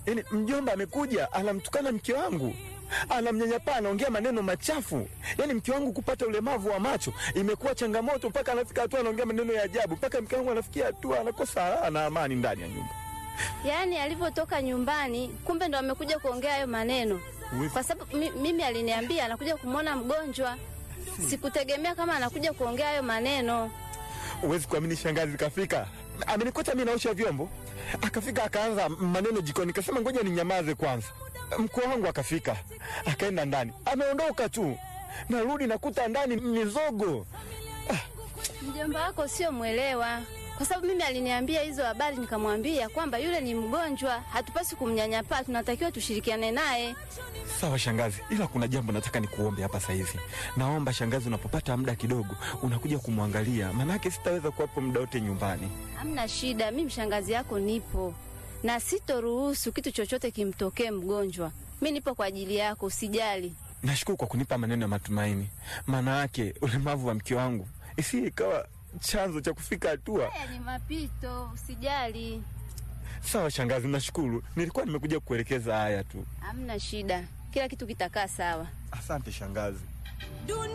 Yaani mjomba amekuja anamtukana mke wangu, anamnyanyapaa, anaongea maneno machafu. Yaani mke wangu kupata ulemavu wa macho imekuwa changamoto, mpaka anafika hatua anaongea maneno ya ajabu, mpaka mke wangu anafikia hatua anakosa raha na amani ndani ya nyumba. Yaani alivyotoka nyumbani, kumbe ndo amekuja kuongea hayo maneno, kwa sababu mi, mimi aliniambia anakuja kumwona mgonjwa. Sikutegemea kama anakuja kuongea hayo maneno. Huwezi kuamini, shangazi kafika, amenikuta mimi naosha vyombo, akafika akaanza maneno jikoni, kasema ngoja ninyamaze kwanza. Mkwe wangu akafika, akaenda ndani, ameondoka tu, narudi nakuta ndani mizogo. Mjomba wako sio mwelewa, kwa sababu mimi aliniambia hizo habari, nikamwambia kwamba yule ni mgonjwa, hatupasi kumnyanyapaa, tunatakiwa tushirikiane naye. Sawa shangazi, ila kuna jambo nataka nikuombe hapa sasa hivi. Naomba shangazi, unapopata muda kidogo unakuja kumwangalia, maanake sitaweza kuwapo muda wote nyumbani. Hamna shida, mimi mshangazi yako nipo na sitoruhusu kitu chochote kimtokee mgonjwa. Mi nipo kwa ajili yako, usijali. Nashukuru kwa kunipa maneno ya matumaini, maana yake ulemavu wa mke wangu isi ikawa chanzo cha kufika hatua. Haya ni mapito, usijali. Sawa shangazi, nashukuru. Nilikuwa nimekuja kukuelekeza haya tu. Hamna shida, kila kitu kitakaa sawa. Asante shangazi.